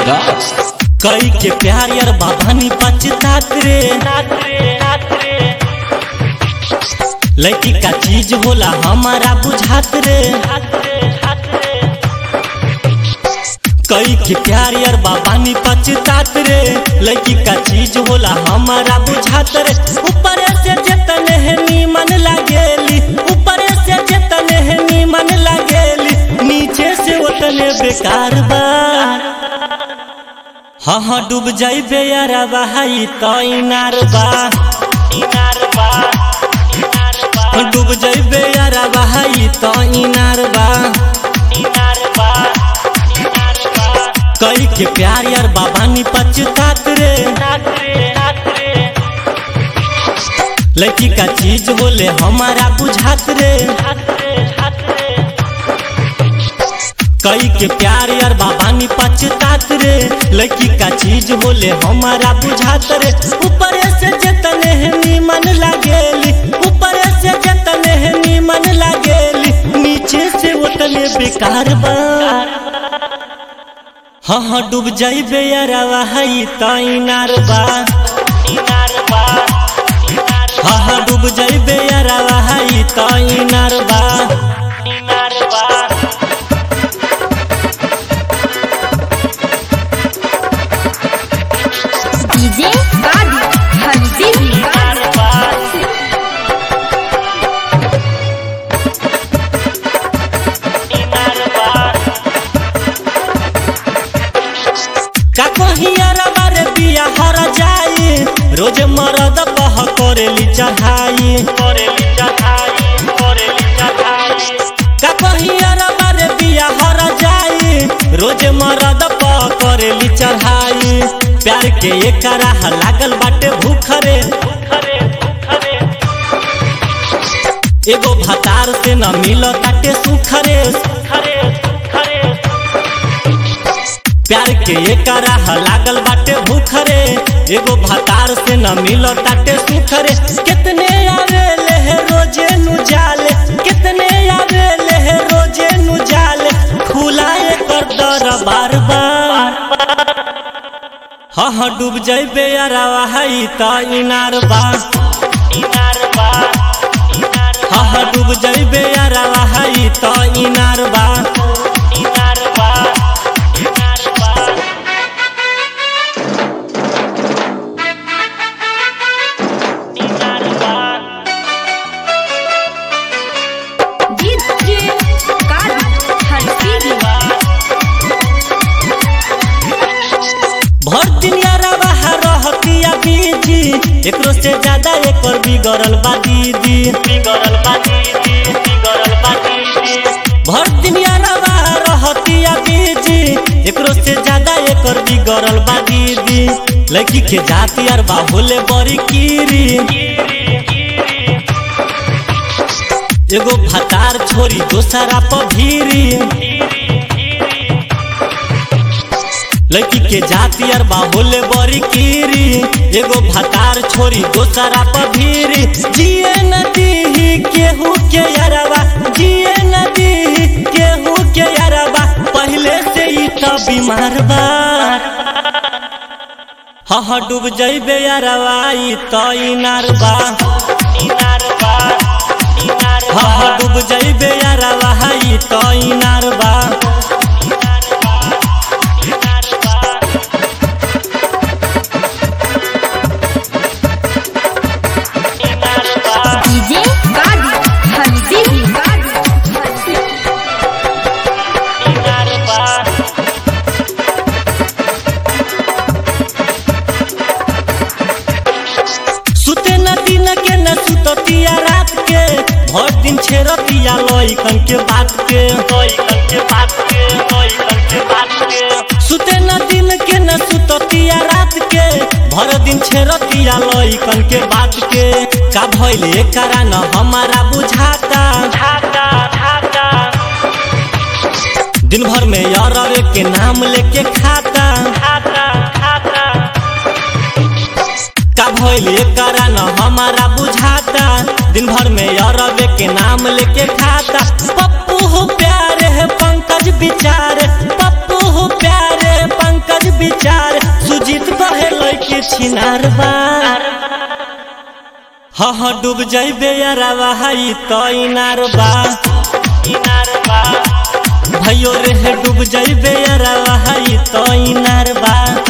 कई के प्यार यार बाबानी पचतात रे लड़की का चीज होला हमारा बुझात रे कई के प्यार यार बाबानी पचतात रे लड़की का चीज होला हमारा बुझात रे ऊपर से जतने है नीमन लागेली ऊपर से जतने है नीमन लागेली नीचे से उतने बेकार बा हाँ हाँ डूब जाइबे यार बहाई तो इनार बा इनार बा डूब जाइबे यार बहाई तो इनार बा इनार बा कई के प्यार यार बाबानी पचतात रे लड़की का चीज बोले हमारा बुझात रे कई के प्यार यार बाबानी पचतात रे लड़की का चीज बोले हमारा बुझात रे ऊपर से जतने है नीमन लागेली ऊपर से जतने है नीमन लागेली नीचे से उतने बेकार बा हाँ हाँ डूब जाइबे यार वहाई तो इनार बा इनार बा हाँ हाँ डूब जाइबे यार वहाई तो इनार बा इनार बा डीजे गाड़ी हंसी का कहियार बारे बिया हर जाई रोज मरद बह करेली चढ़ाई करेली चढ़ाई करेली चढ़ाई का कहियार बारे बिया हर जाई रोज मरद बह करेली चढ़ाई प्यार के एकरा लागल बाटे भूखरे भूखरे भूखरे एगो भतार से न मिल ताटे सुखरे सुखरे सुखरे प्यार के एकरा लागल बाटे भूखरे एगो भतार से न मिल ताटे सुखरे कितने आवे ले है रोजे नु जाले कितने आवे ले है रोजे नु जाले खुलाए कर दर बार बार हाँ हाँ डूब जाइबे यार वहाई तो इनार बा इनार बा हाँ हाँ डूब जाइबे यार वहाई तो इनार बा इनार बा इनार बा इनार बा डीजे गाड़ी हंसी भर दिन यारा बाहर रहतिया बीजी एकरो से ज्यादा एकर बिगड़ल बा दीदी बिगड़ल बा दीदी बिगड़ल बा दीदी भर दिन यारा बाहर रहतिया बीजी एकरो से ज्यादा एकर बिगड़ल बा दीदी लड़की के जाति यार बाहुले बड़ी कीरी एगो भतार छोरी दोसरा पर भीरी लड़की के जाति अर बाहुले बड़ी कीरी एगो भतार छोरी दोसरा पर भीरी जिए नदी केहू के यारवा जिए नदी केहू के यारवा पहले से ही तो बीमार बा हाँ हाँ डूब जाइबे यारवा ई तो इनार बा इनार बा इनार हाँ हाँ डूब जाइबे यारवा ई तो इनार बा डीजे गाड़ी हंसी सुते न दिन के न सुततिया रात के भर दिन छेरतिया लइकन के बात के लइकन के बात के लइकन के बात के सुते न दिन के न सुततिया रात के भर दिन छेरतिया लइकन के बात के का भइल एकरा न हमारा बुझाता झाता झाता दिन भर में यार के नाम लेके खाता खाता खाता का भइल एकरा न हमारा बुझाता दिन भर में अरबे के नाम लेके खाता पप्पू हो प्यारे है पंकज विचार पप्पू हो प्यारे पंकज छिनार बा हाँ हाँ डूब जइबे यारावा हई तो इनार बा इनार बा भयो रे डूब जइबे यारावा हई तो इनार बा